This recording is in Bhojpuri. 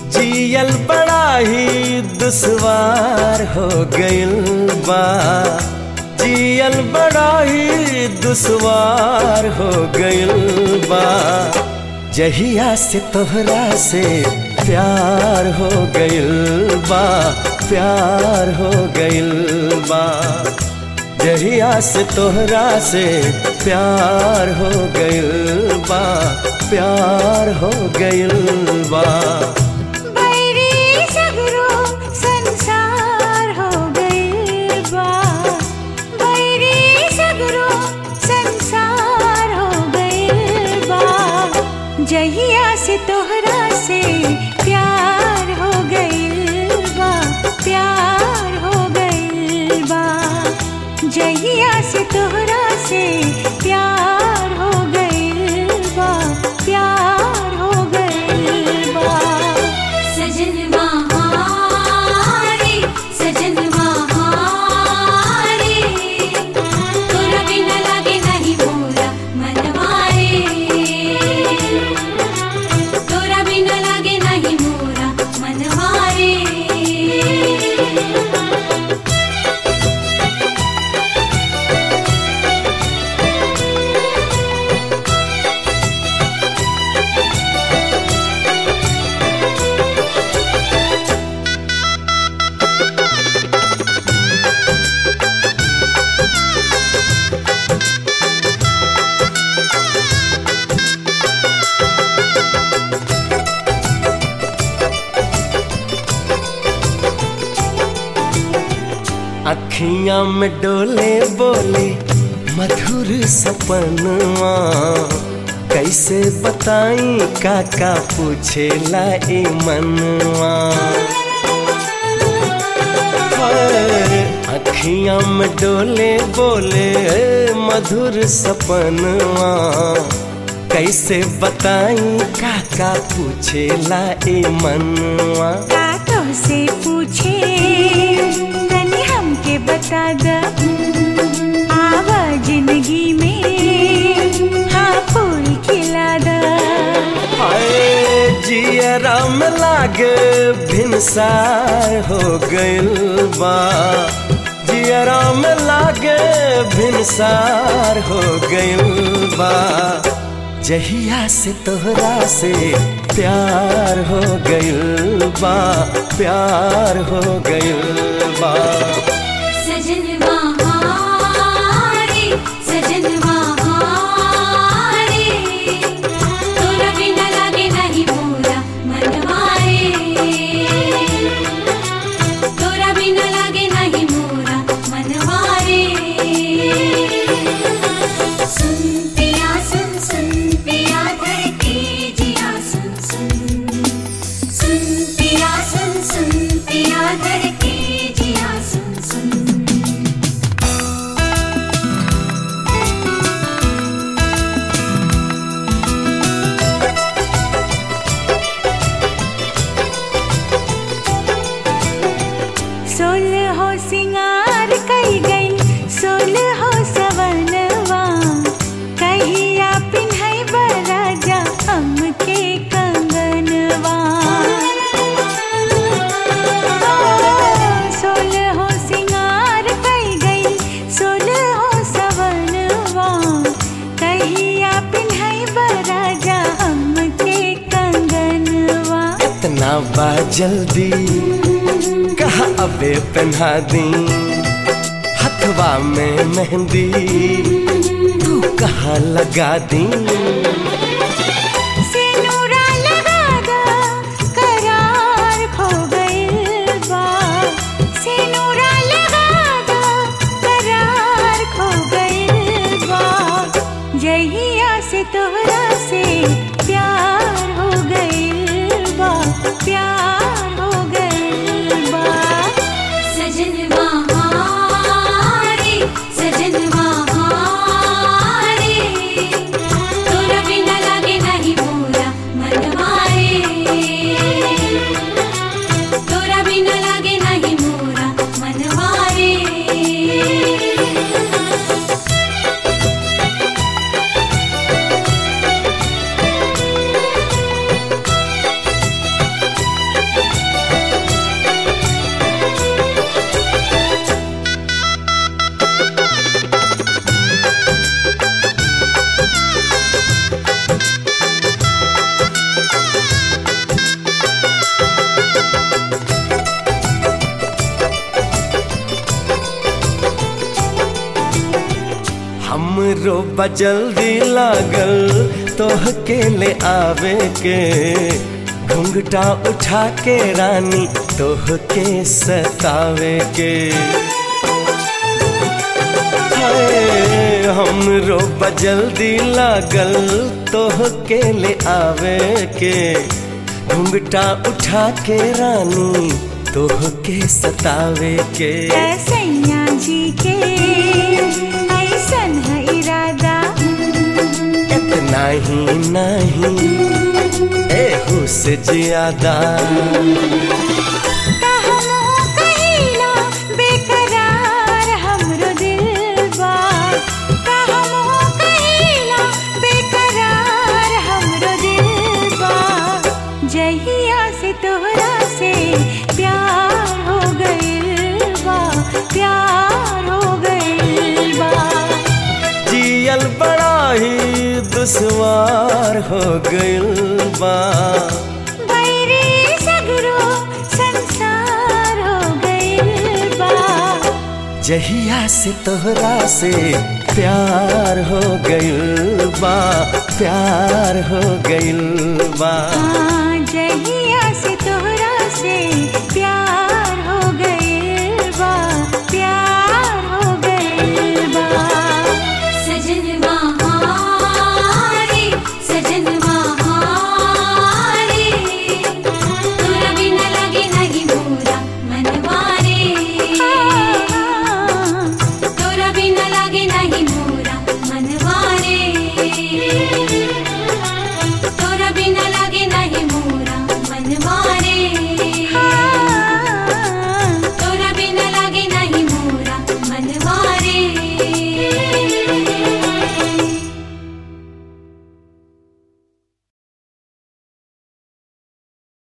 जियल बड़ा ही दुश्वार हो गइल बा जियल बड़ा ही दुश्वार हो गइल बा जहिया से तोहरा से प्यार हो गइल बा प्यार हो गइल बा जहिया से तोहरा से प्यार हो गइल बा प्यार हो गइल बा बैरी सगरो संसार हो गइल बा बैरी सगरो संसार हो गइल बा जहिया से तोहरा से प्यार हो गइल बा प्यार हो गइल बा जहिया से तोहरा से प्यार हो गइल बा प्यार हो गइल बा सजन बहारे सजन बहारे तोरा बिना लागे नहीं मोरा मनवारे तोरा बिना लागे नहीं मोरा मनवारे अखियां में डोले बोले मधुर सपनवा कैसे बताई काका पूछेला ए मनवा हाय, अखियां में डोले बोले मधुर सपनवा कैसे बताई काका पूछेला ए मनवा कातों से पूछे तनी हमके बता द आवा जिंदगी में हाँ फूल खिला द हाय जियरा में लागे भिनसार हो गइल बा जियरा में लागे भिनसार हो गइल बा जहिया से तोहरा से प्यार हो गइल बा प्यार हो गइल बा सजन बहारे सजन बहारे तोरा बिना लागे नहीं मोरा मनवारे तोरा बिना लागे नहीं मोरा मनवारे सुन पिया सुन सुन पिया धरती जिया सुन सुन सुन पिया सुन सुन पिया धरती जिया सुन सुन सोल हो सिंगार कई गई सोल हो सवनवा कहिया पिन्हई बराजा हमके कंगनवा सोल हो सिंगार कई गई सोल हो सवनवा कहिया पिन्हई बराजा हमके कंगनवा इतना बा जल्दी कहा अबे पहना दी हथवा में मेहंदी तू कहाँ लगा दी सिनुरा लगा दा करार खो गइल बा सिनुरा लगा दा करार खो गइल बा जहिया से तोहरा से प्यार हो गइल बा प्यार हो गइल बा सजन बहारे सजन बहारे तोरा हमरो बजल्दी लागल तोह के ले आवे के घुंघटा उठा के रानी तोह के सतावे के हाय, हमरो बजल्दी लागल तोह के ले आवे के घुंघटा उठा के रानी तोह के सतावे के सैया जी के ऐसन है इरादा इतना ही नहीं एहू से ज्यादा कहमो कहिला बेकरार हमरो दिल बा कहमो कहिला बेकरार हमरो दिल बा जहिया से तोहरा से प्यार हो गइल बा प्यार हो गइल बा जियल बड़ा ही दुश्वार हो गइल बा बैरी सगरो संसार हो गइल बा जहिया से तोहरा से प्यार हो गइल बा प्यार हो गइल बा हाँ, जहिया